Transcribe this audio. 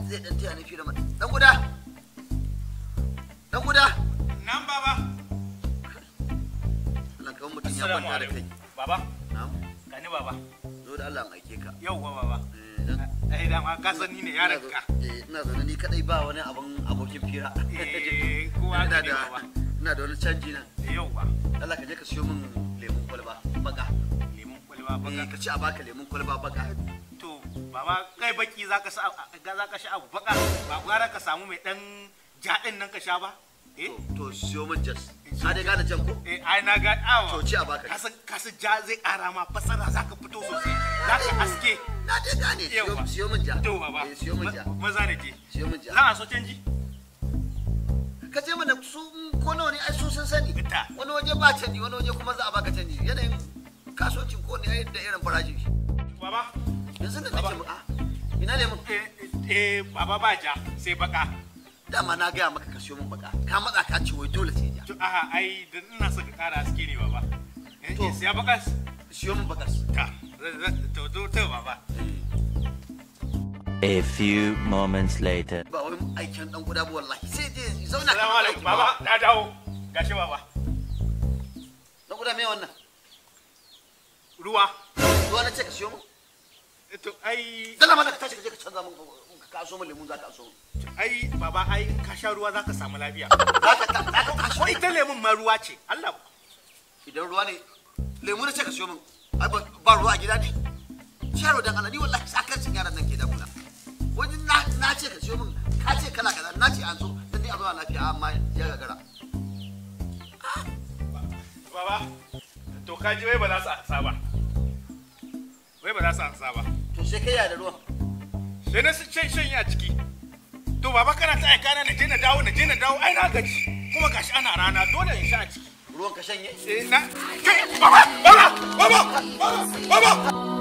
zai dan taya ni fira mana dan guda dan guda Nan baba. Allah kawai mutum ya Assalamu kwanta da kai alaikum. Baba, na'am gani baba. zo da Allah an aike ka Yauwa baba. Eh, dan- Eh dama ka san ni ne yaron ka. Eh, ina zaune ni kadai ba wani abin abokin fira Eh, kowa ina ka ne da baba. ina da wani canji nan Yauwa. Allah ka je ka siyo min lemun kwalba baka Lemun kwalba Eh, baka. ka ci a baka lemun kwalba baka To, baba kai baki za ka sa ga za ka sha abu baka. Ba gwara ka samu mai dan jaɗin nan ka sha ba. Eh? to to siyo min jas ka dai gane jan ko Eh, ai na ga awa. to ci a baka Kasan kasan ja zai ƙara ma fasara za ka fito sosai. Za ka aske. na dai gane siyo Yauwa. siyo min ja To baba. Eh, siyo min ja Ma- Maza da je. siyo min ja Za a so canji? ka je mana su in ko nawa ne ai su sun sani Ita. wani waje ba canji wani waje kuma za a baka canji yanayin kasuwancin ko ne ai da irin farashin shi Baba. yanzu da Baba. nake mu a ina lemun Eh, eh, baba ba ja sai baka. dama na gaya maka ka siyo min baka ka matsa ka ce wai dole sai ja To, aha, ai, da ina so ka ƙara haske ne, baba. Eh, To. eh, siya bakas? siyo min bakas Ta, za- za- to, to, to, baba. A few moments later. ba wai aikin dan guda ba wallahi sai je zauna ka Salamu ba alaikum, baba, na dawo. Gashi, baba. dan guda me wannan Ruwa. ruwa na ce ka siyo min Eh, To, ai, dala mana ka tashi ka je ka canza min ka so min lemun za ka so min ai, baba, ai, in ka sha ruwa za ka samu lafiya. za ka ka za ka tashi Wai ita lemun ma ruwa ce, Allah. idan ruwa ne lemu na ce ka siyo min ai ba ba ruwa a gida ne sharo dan Allah ni wallahi sakarcin yaran nan ke da kula wani na na ce ka siyo min ka ce kala kaza na ce an so dan ni a zuwa lafiya amma ya gagara Baba, to, ka ji wai ba za su ansa ba. Wai ba za su ansa ba. to sai kai ya da ruwan Sai na shan shan a ciki. To, baba, kana ta aika na na je na dawo, na je na dawo, ai, na gaji. Kuma gashi ana rana, dole in sha a ciki. ruwan ka shanye Eh, na, kai, baba, baba, baba, baba, baba.